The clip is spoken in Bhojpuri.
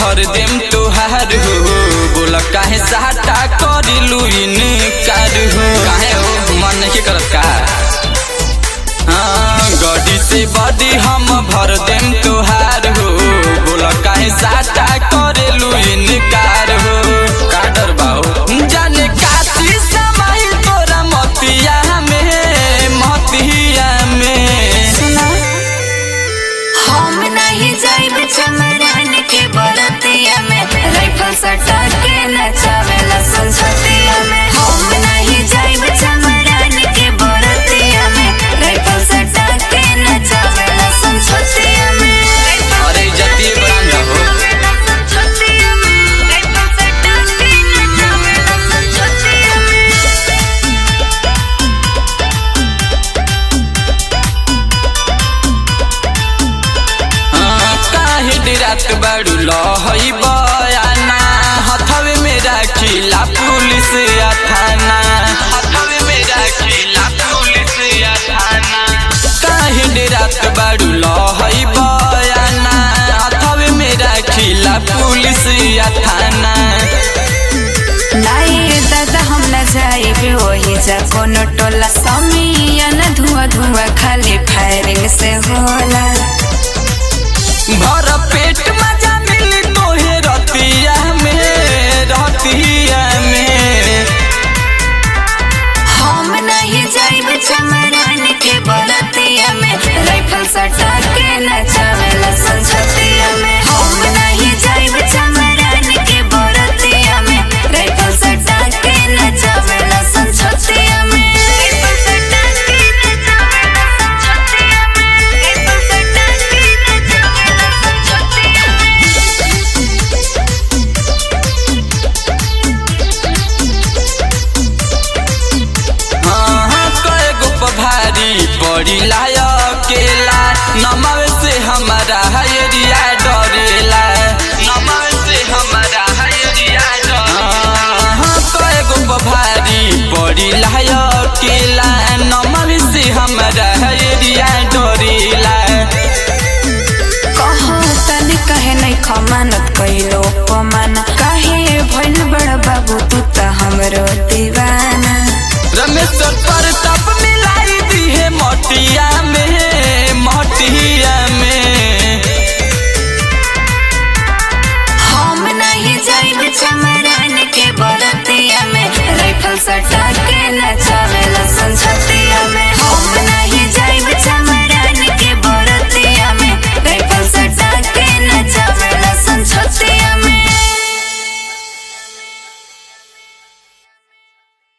भर देम तोहार हो बोला काहे साटा करिलू इनकार हो काहे हो मन नहीं करत का हाँ गडी से बदी हम भर देम तोहार हो बोला काहे साटा करिलू इनकार हो का डर बाहो जाने काती समाई तोरा मतिया में मतिया में सुना हम नहीं जाइब चमरान के बरतिया में राइफल सटा के नचावेला संसतिया में हम नहीं जाइब चमरान के बरतिया में राइफल सटा के नचावेला संसतिया में अरे इज्जती ब्रांड हो संसतिया में राइफल सटा के नचावेला संसतिया में हाँ, काहे डिरात बाड़ू लहई बयाना हथवे में राखिला पुलिस या थाना हथवे में राखिला पुलिस या थाना काहे डिरात बाड़ू लहई बयाना हथवे में राखिला पुलिस या थाना नहीं दादा हम न जाइबे वही जा कोनो टोला समिया न धुआं धुआं खाली फायरिंग से होला भर पेट मजा मिली तोहे रतिया में रतिया में हम नहीं जाइब चमरान के बरतिया में राइफल सटा के नचावेला संसतिया में हम नहीं जाइब चमरान के बरतिया में राइफल सटा के नचावेला संसतिया में राइफल सटा के नचावेला संसतिया में राइफल सटा के नचावेला संसतिया में हाँ कए गो भारी पड़ी लाया केला नमावे से हमारा हयरिया डरेला नमावे से हमारा हयरिया डरेला हाँ कए गो भारी पड़ी लाया केला नमावे से हमारा हयरिया डरेला कहो तने कहे नहीं खमानत कैलो पमान काहे भइल बड़ बाबू तू त हमरो दीवाना रमेश पर तप मिलाई दी है मोटिया में मोटिया में हम नहीं जाइब चमरान के बरत